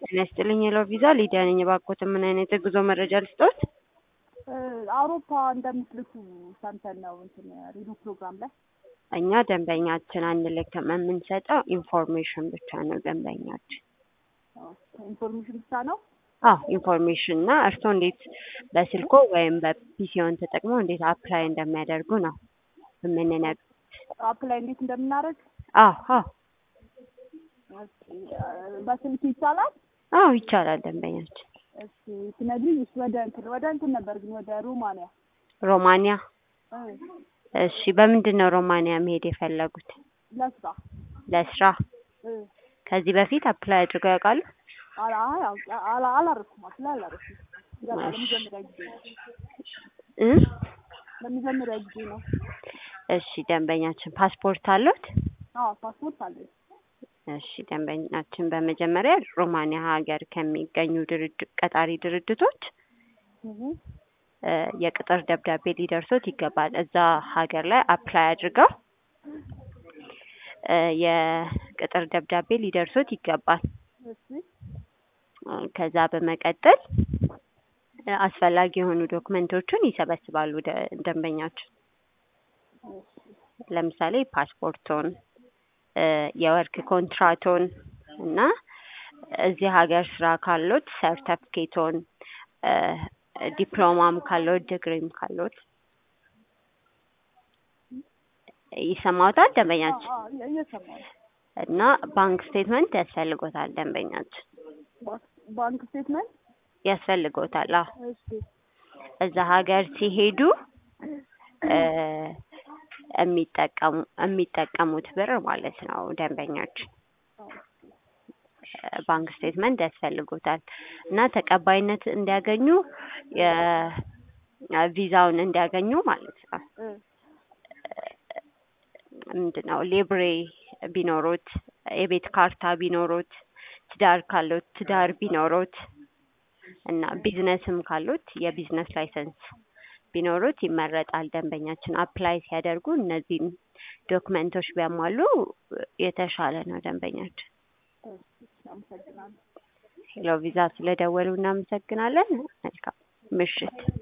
ጤና ይስጥልኝ የለው ቪዛ ሊዲያ ነኝ። እባክዎትን ምን አይነት የጉዞ መረጃ ልስጥዎት? አውሮፓ እንደምትልኩ ሰምተን ነው እንትን ሬዲዮ ፕሮግራም ላይ እኛ ደንበኛችን አንልክም። የምንሰጠው ኢንፎርሜሽን ብቻ ነው ደንበኛችን። ኢንፎርሜሽን ብቻ ነው። አዎ ኢንፎርሜሽን እና እርስዎ እንዴት በስልኮ ወይም በፒሲዮን ተጠቅመው እንዴት አፕላይ እንደሚያደርጉ ነው የምንነግር። አፕላይ እንዴት እንደምናደርግ አዎ አዎ በስልክ ይቻላል። አዎ ይቻላል ደንበኛችን። እሺ ትነግሪኝ። እሺ ወደ እንትን ወደ እንትን ነበር ግን ወደ ሮማንያ ሮማንያ እ እሺ በምንድን ነው ሮማንያ መሄድ የፈለጉት? ለስራ ለስራ እ ከዚህ በፊት አፕላይ አድርገው ያውቃሉ? አላ አይ አውቃ- አላ አላረኩም አፕላይ አላረኩም። ገና ለመጀመሪያ ጊዜ ነው። እ ለመጀመሪያ ጊዜ ነው። እሺ ደንበኛችን ፓስፖርት አለዎት? አዎ ፓስፖርት አለኝ። እሺ ደንበኛችን በመጀመሪያ ሮማንያ ሀገር ከሚገኙ ድርጅት ቀጣሪ ድርጅቶች እህ እ የቅጥር ደብዳቤ ሊደርሶት ይገባል። እዛ ሀገር ላይ አፕላይ አድርገው እ የቅጥር ደብዳቤ ሊደርሶት ይገባል። እሺ እ ከዛ በመቀጠል እ አስፈላጊ የሆኑ ዶክመንቶችን ይሰበስባሉ ደ- ደንበኛችን ለምሳሌ ፓስፖርቶን እ የወርክ ኮንትራቶን እና እዚህ ሀገር ስራ ካሎት ሰርተፍኬቶን እ ዲፕሎማም ካሎት ዲግሪም ካሎት ይሰማዎታል ደንበኛችን አዎ እየ- እየሰማሁ ነው። እና ባንክ ስቴትመንት ያስፈልጎታል ደንበኛችን ባንክ- ባንክ ስቴትመንት ያስፈልጎታል አዎ እሺ እዛ ሀገር ሲሄዱ እ የሚጠቀሙ የሚጠቀሙት ብር ማለት ነው ደንበኛችን እ ባንክ ስቴትመንት ያስፈልጎታል እና ተቀባይነት እንዲያገኙ የቪዛውን እንዲያገኙ ማለት ነው እ ምንድን ነው ሌብሬ ቢኖሮት የቤት ካርታ ቢኖሮት ትዳር ካሎት ትዳር ቢኖሮት እና ቢዝነስም ካሎት የቢዝነስ ላይሰንስ ቢኖሩት ይመረጣል። ደንበኛችን አፕላይ ሲያደርጉ እነዚህን ዶክመንቶች ቢያሟሉ የተሻለ ነው። ደንበኛችን እሺ አመሰግናለሁ። ሄሎ ቪዛ ስለደወሉ እናመሰግናለን። መልካም ምሽት።